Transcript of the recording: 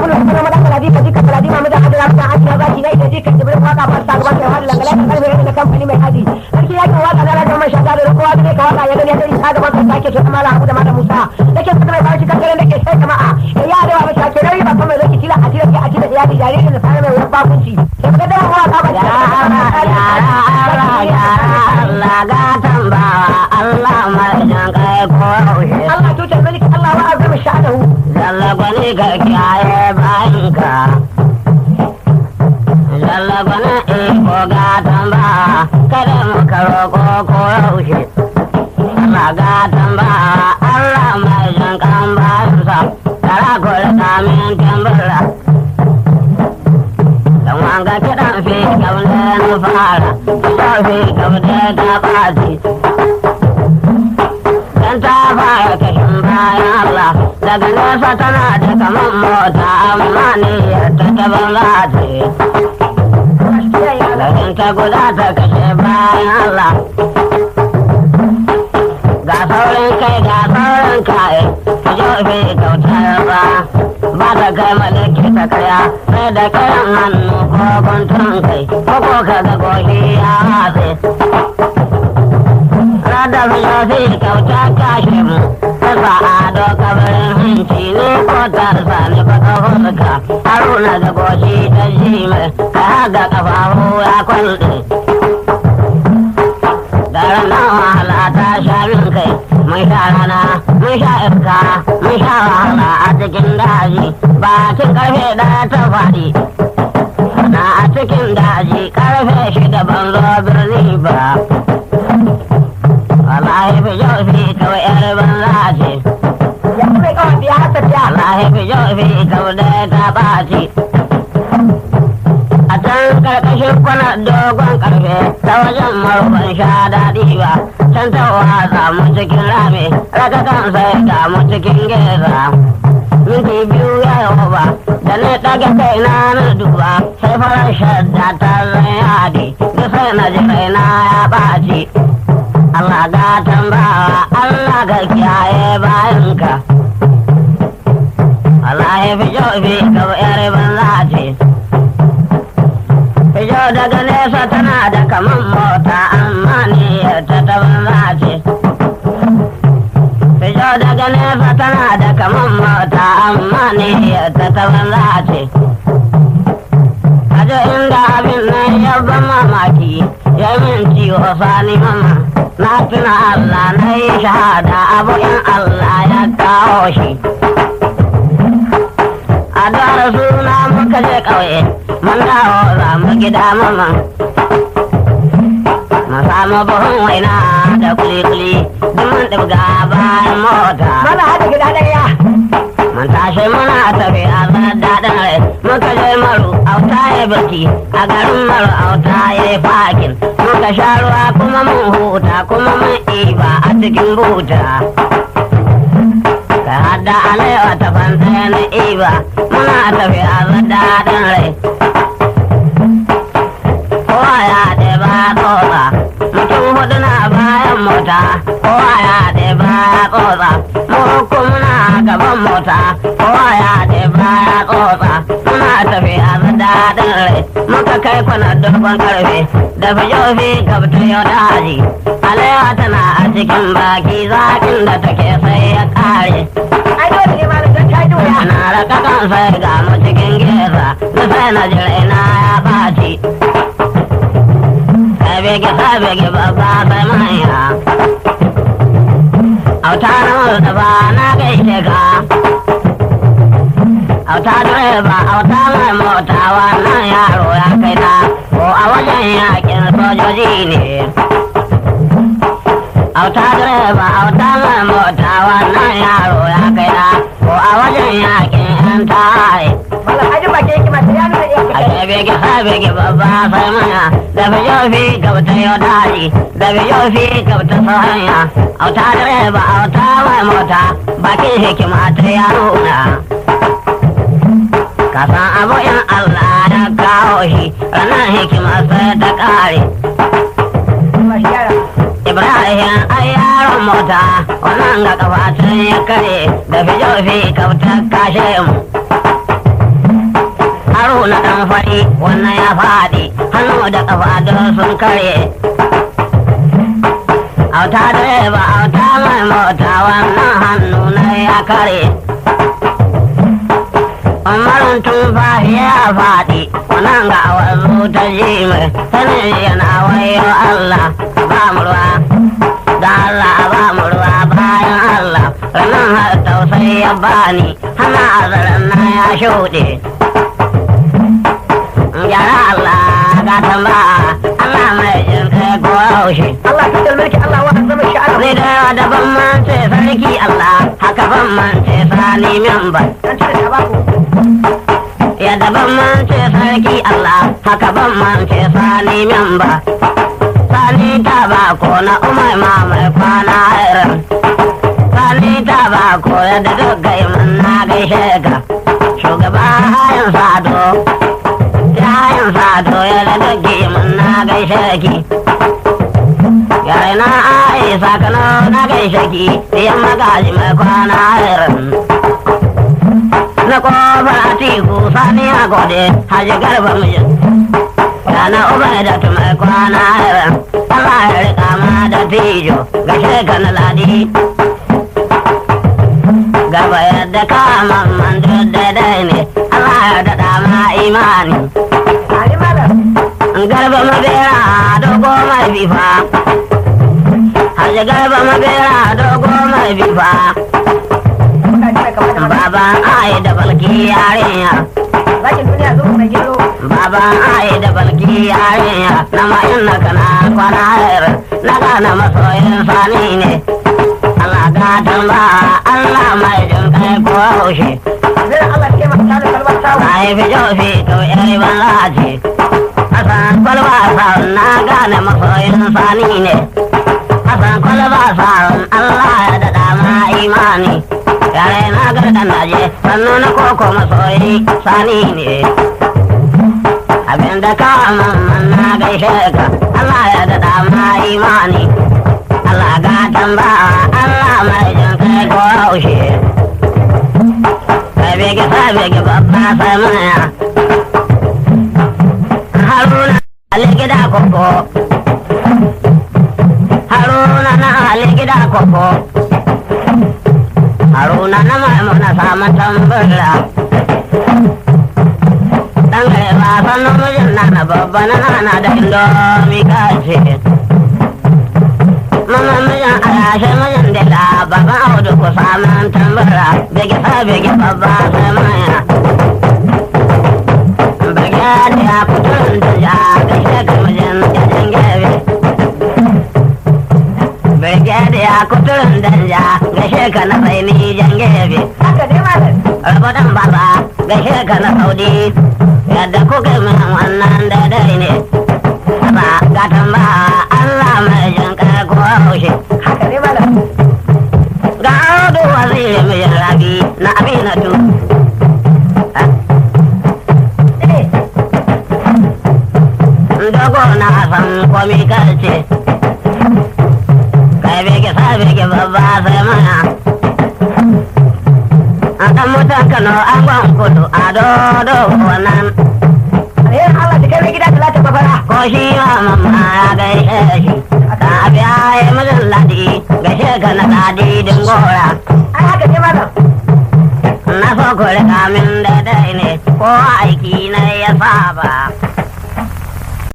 gudu kuma madan kaladi ka jika kaladi ma madan hadira mutan aji na zaki na ita jika jibrin waka ba sa gaba kai wani langala kan karfe na kamfani mai haji sarki yakin waka na rajin mai shata da kowa da ka waka ya gani ya gani ta gaban sa sake to mala abu da mala musa dake fata mai bashi kan garen dake sai jama'a ya da wa shake rai ba kuma zaki tila a tila a tila ya da jaririn da fara mai wani bakunci sai ka da waka ba Allah gatan bawa Allah mai jan kai ko yaushe Allah tutar maliki Allah wa azama sha'adahu Zalla gwani ka kiyaye bayanka Zalla gwani iko gatan bawa kada mu karo ko ko yaushe Allah gatan bawa Allah mai jan kan bayansa Tara kore kamin tambara Dan wanga kiɗan fi kaule na fara Kiɗan fi kaule ta ɓaci Dan ta fara kashin bayan Allah Daga nesa tana da kaman mota amma ne ta taban lati Lagin ta guda ta kashe bayan Allah Ga saurin kai ga saurin kai Ka jofe kautar ba Ba ta kai malaki ta kaya Sai da kayan hannu ko guntun kai Ko ko ka ga goshi ya hatsi Rada filofi kauta kashe mu Tasa ado kabarin hanci ne ko tarsa ne baka fuska Haruna da goshi ta ji mai Ka haga kafafu ya kwalɗe Daren nan wahala ta sha min kai Mun sha rana, mun sha iska, mun sha wahala a cikin daji Bakin karfe ɗaya ta faɗi Na a cikin daji karfe shida ban zo birni ba Wallahi fi yau fi kawai yar banza ce ya kuma kawai biya hasa ta Wallahi fi yau fi kawai ta ɓaci A can karkashin kwana dogon karfe ta wajen marufan sha daɗi ba Can ta watsa mu cikin rami raka kan sai ga mu cikin geza Minti biyu ya yi ba da na ɗaga kai na na duba sai farar shadda ta zai yadi da sai na ji raina ya ɓaci Allah ga tambawa Allah ga kiyaye bayanka Allah ya fi jau fi ka yar banza ce Fijo daga nesa tana da kaman mota amma ne ta ta banza ce Fijo daga nesa tana da kaman mota amma ne ta ta banza ce Kajo inda abin nan ya ban mamaki ya min ciwo sani mama na tuna Allah na yi shahada abu in Allah ya kawo shi. A dara suna muka je ƙauye, mun dawo za mu gida mama. Mu samu buhun waina da kuli-kuli, duk mun ɗibga bayan mota. mana hada gida ɗaya Mun tashi muna tafiya za daɗin rai, muka je maru auta ya birki, a garin maru auta ya yi fakin. Muka sha ruwa kuma mun huta kuma mun iba a cikin buta. Ka hada alewa ta fanta na iba, muna tafiya za daɗin rai. Kowa ya ɗeba tsotsa, mutum hudu na bayan mota, kowa ya ɗeba tsotsa, mu uku muna gaban mota, kowa ya ɗeba tsotsa, muna tafiya da daɗin rai, muka kai kwana dogon karfe, da fijofi gabta yau da haji, alewa tana a cikin baki zaƙin da take sai ya ƙare. ai dole ne malam don ta ji wuya Na raka kan sai ga mu cikin geza, da sai na jira na ya ɓaci. Sabege sabege babba sai manya. Auta na Mustapha na gaishe ka. Auta direba auta mai mota wannan yaro ya kai na ko a wajen yakin sojoji ne. Auta direba auta mai mota wannan yaro ya kai na ko a wajen yakin yan tawaye. malam ajin baki yake masu ya nuna iya A kai bege bege babba sai mana da bijofi gabta yau daji da bijofi gabta sahanya auta direba auta mai mota bakin hikima ta ya nuna. Kasan abu in Allah ya kawo shi ranar hikima sai ta kare. mashi yara Ibrahim ai yaron mota wannan ga kafatan ya kare da fijofi kauta kashe mu. kwari wannan ya faɗi hannu da ƙafa don sun kare auta direba auta mai mota wannan hannu na ya kare umarin tun ya faɗi wannan ga wazo ta ji mai sanin yana wayo Allah ba mu ruwa da Allah ba mu ruwa bayan Allah ranar har tausayi ya bani hana azaran na ya shuɗe gyara Allah ga tamba Allah mai jin kai ko haushe Allah ta mulki Allah wa azama sha'ara Zai da yawa da ban mance sarki Allah haka ban mance sani member an cire ta baku ya da ban mance sarki Allah haka ban mance sani memba sani ta ba ko na umar ma mai kwana irin sani ta ba ko ya da doggai mun na gaishe ka shugaba hayan sado hayan sado ya da doggai mun na gaishe ki yare na ai sakano na gaishe ki yan magaji mai kwana irin na kofar atiku sani a gode haji garba mijin Rana uba da tumai kwana irin Allah ya rika ma da tijo gashe ka na ladi Gaba yadda ka mamman duk daidai ne Allah ya daɗa ma imani Ali malam Garba mabera dogo mai bifa Haji garba mabera dogo mai bifa muka cire kamar da ba Baban ai da balki yarinya zakin duniya zo mai gero Baba ai da balki yarinya na ma'in na kana kwana hayar na gana masoyin sani ne. Allah gatan ba Allah mai jin kai ko haushe. zai Allah ke maka tare kalmar sawu Na yi fi jofi to yari ban laji. Hassan kwalba sa'un na gane masoyin sani ne. Hassan kwalba sa'un Allah ya daɗa ma imani. Yare na gardan naje sannu na koko masoyi sani ne. abin da ka mamman na gaishe ka Allah ya daɗa ma imani Allah gatan ba Allah mai jin kai ko haushe kai bege sa bege babba sai maya Haruna Ali gida koko Haruna na Ali gida koko Haruna na maimuna samun tambura dan gare ba san namijin na na babba na nana da indomi kace mama mijin alashe mijin da la baban audu ku samun tambara bege sa bege babba sai maya bege da ya kuturin da ja gashe ka mijin jajin gebe bege da ya kuturin da ja gashe ka na sai ni jan gebe haka dai malam rabodan baba gashe ka na saudi yadda kuka min wannan daidai ne ba gatan ba Allah mai jin kai ko haushe haka dai malam ga audu waziri mai rabi na aminatu eh dogo na san komi kalce kai bege sa bege babba sai mana a dan mutan kano an gwan kudu a dodo wannan alherin Allah ta kai mai gida talata babara ko shi ma mamma ya gaishe shi ka biya ya mijin ladi gaishe ka na ladi din gora ai haka dai malam na so ku rika min daidai ne ko aiki na ya saba